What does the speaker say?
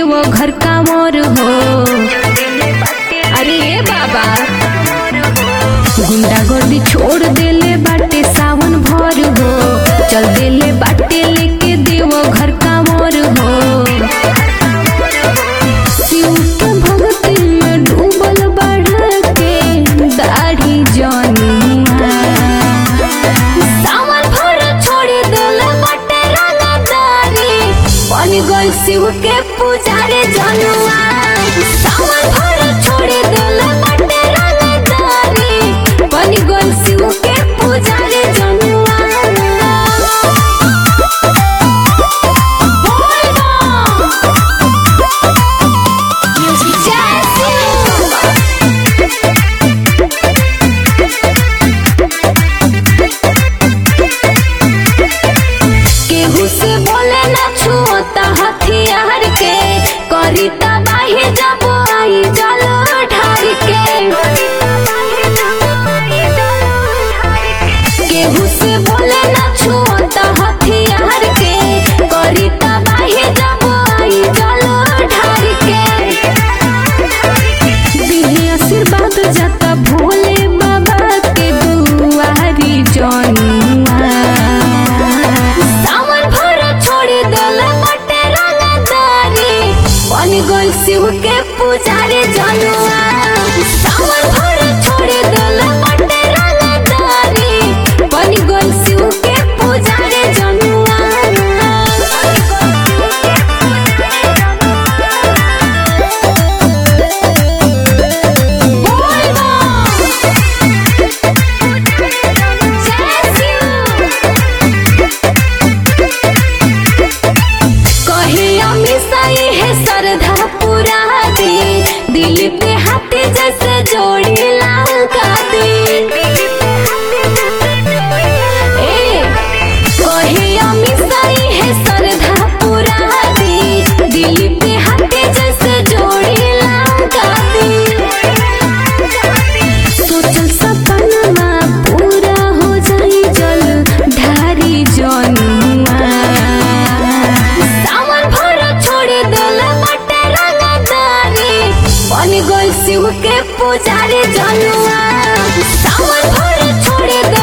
देवो घर का मोर हो अरे ए बाबा गुंडा गर्दी छोड़ देले बाटे सावन भर हो चल देले बाटे लेके देवो घर का मोर हो शिव के भक्ति में डूबल बढ़ के दाढ़ी जनिया सावन भर छोड़ देले बाटे रंगदारी बन गई शिव के पुजारी जनुआ सावन भर छोड़ देले बाटे रंगदारी बन गई शिव के पुजारी जनुआ बोल बम जय शिव केहू से बोले ना छुअता हथियार के करी तबाही जब आई जल ढार के केहू से बोले ना छुअता हथियार के करी तबाही जब आई जल ढार के दिहे आशीर्वाद जाता भोले बाबा के दुआरी जनुआ सावन भर छोड़ दल बटे रंगदारी बन गई शिव के पुजारी जनुआ सावन भर छोड़ दल बटे रंगदारी बन गई शिव के पुजारी कहे हमेशा है श्रद्धा पूरा दे दिल पे हाथ जैसे जोड़ी लगा दे ए, कहे हमेशा है श्रद्धा पूरा दे दिल पे हाथ जैसे जोड़ी लगा दे सोचल सपनमा पूरा हो जाई जल ढारी जनुआ सावन भर छोड़ दल बटे रंगदारी बन गई शिव के पुजारी जनुआ सावन भर छोड़